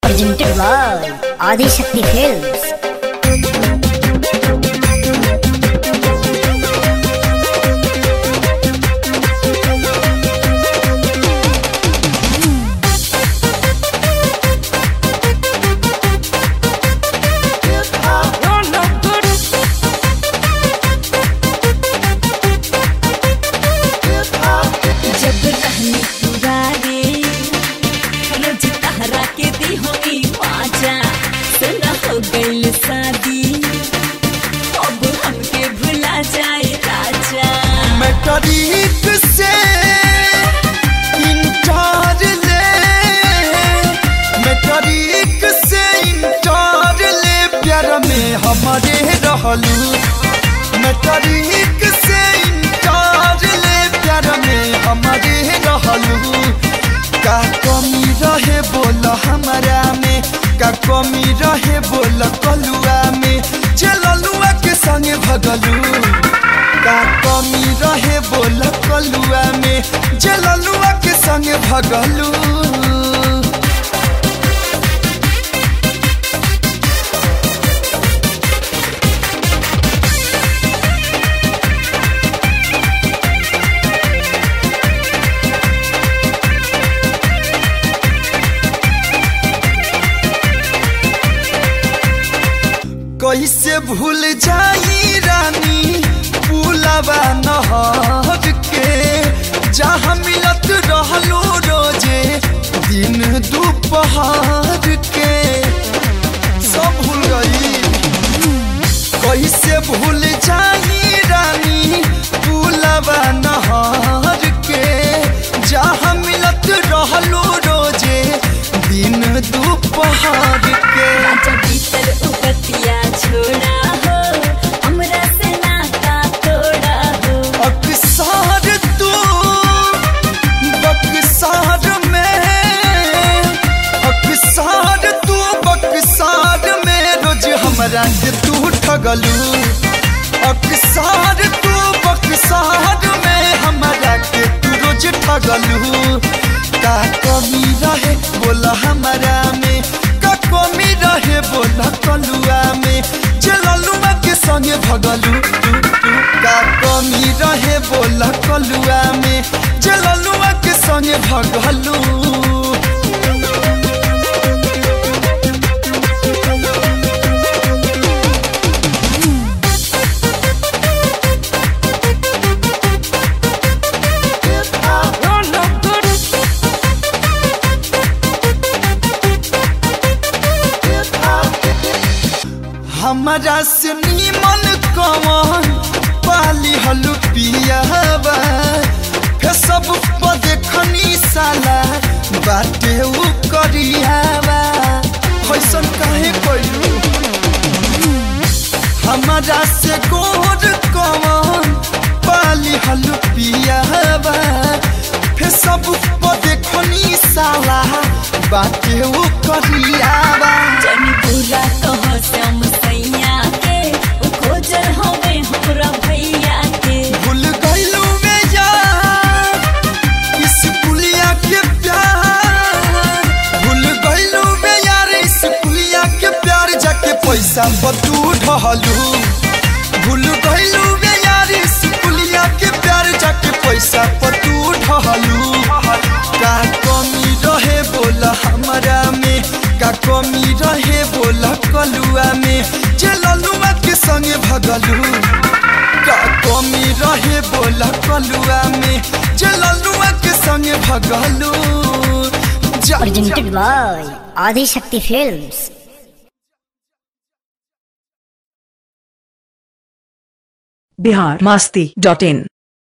presented by Adi Shakti Films. जब कहनी पुरारे रोज तहरा के दी होई पाजा सुना हो गइल शादी अब हमके भुला जाए राजा मैट्रिक से इंटर ले मैट्रिक से इंटर ले प्यार में हमारे रहलू मैट्रिक से इंटर ले प्यार में हमारे रहलू का कमी रहे बोल हमारा में का कमी रहे बोल कलुआ में चललुआ के संगे भगलू का कमी रहे बोल कलुआ में जललुआ के संगे भगलू कैसे भूल जाई रानी पुलवा नहर के जहाँ मिलत रहलो रोजे दिन दोपहर के सब भूल गई कैसे भूल जाई रानी पुलवा नहर के जहाँ मिलत रहलो रोजे दिन दोपहर के राजा भीतर उपतिया छोड़ा हो हमरा से नाता तोड़ा हो अक्सर तू बक्सार में अक्सर तू बक्सार में रोज हमरा के तू ठगलू अक्सर तू बक्सार में हमरा के तू रोज ठगलू का कमी रहे बोला हमरा में का कमी रहे बोला कलुआ में जललुआ के संगे भगलू तू तू का कमी रहे बोला कलुआ में जललुआ के संगे भगलू हमरा से नीमन कवन पाली हलु पियावा फेसब पर देखनी साला बाटे उ करियावा कैसन काहे कइलू हमरा से गोर कवन पाली हलु पियावा फेसब पर देखनी साला बाटे उ करियावा जनी पूरा कह श्याम सैया के उ खोजल हवे हमरा भैया के भूल गइलू में यार इस पुलिया के प्यार भूल गइलू में यार इस पुलिया के प्यार जाके पैसा बतू ढहलू भूल गइलू में यार इस पुलिया के प्यार जाके पैसा बतू ढहलू का कमी रहे बोला हमरा में का कमी रहे बोला कलुआ में जललुआ के संगे भगलू का कमी रहे बोला कलुआ में जललुआ के संगे भगलू जा Presented by Adi Shakti Films. Bihar Masti dot in